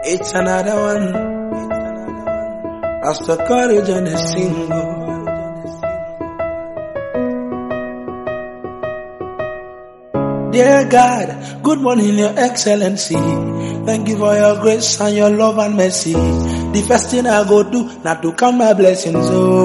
It's another one. That's the courage on a single. Dear God, good morning, Your Excellency. Thank you for your grace and your love and mercy. The first thing I go do, not to count my blessings.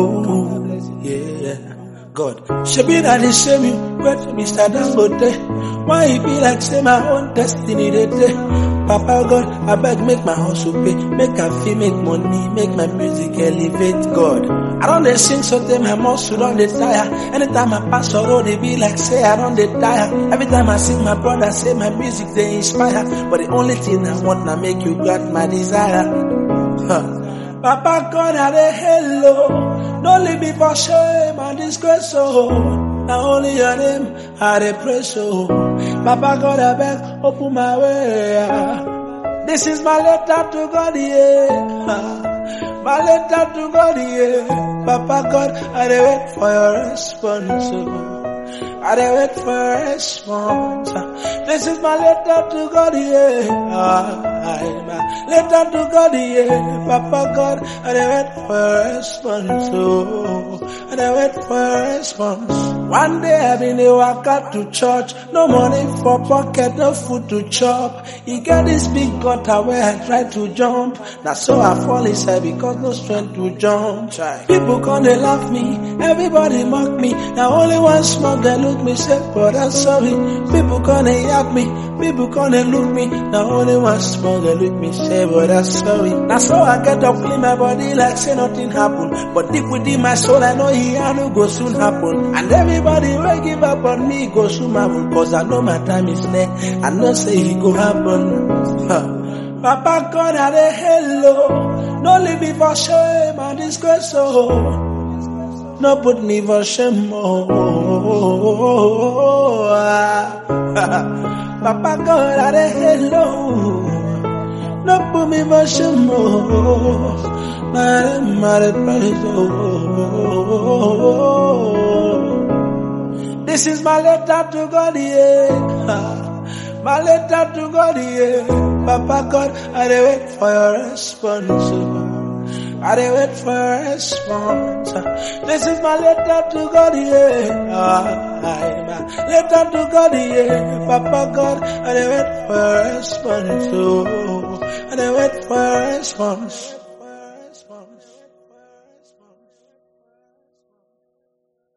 Oh, yeah. God, she be that the same you, but Mr. Dangote. Why it be like say my own destiny they day? Papa God, I beg make my hustle pay, make I feel make money, make my music elevate God. I don't dey sing so them my muscle don't dey tire. Anytime I pass a road, they be like say I don't dey tire. Every time I sing my brother say my music they inspire. But the only thing I want now make you grant my desire. Huh. Papa God, I dey hello. Don't leave me for shame and disgrace, oh. Now only your name I dey praise, oh. Papa God, I beg, open my way. ah. This is my letter to God, yeah. Ah, My letter to God, yeah. Papa God, I dey wait for your response, oh. I dey wait for your response. ah. This is my letter to God, yeah. Ah, My letter to God, yeah. Papa God, I dey wait for your response, oh. I dey wait for your response. One day I been a walk out to church, no money for pocket, no food to chop. He get this big gutter where I try to jump. Now so I fall inside because no strength to jump. Try. People come they laugh me, everybody mock me. Now only one small girl look me say, but I'm sorry. People come they yap me, people come they look me. Now only one small girl look me say, but I'm sorry. Now so I get up clean my body like say nothing happen. But deep within my soul I know he no go soon happen. And everybody will give up on me go soon happen. Cause I know my time is near. I know say he go happen. Huh. Papa God I dey hello. No leave me for shame and disgrace oh. No put me for shame oh. Papa God I dey hello. No put me for shame oh. My my praise oh. This is my letter to God, yeah. My letter to God, yeah. Papa God, I dey wait for your response. oh. I dey wait for your response. This is my letter to God, yeah. My letter to God, yeah. Papa God, I dey wait for your response. Oh, I dey wait for your response.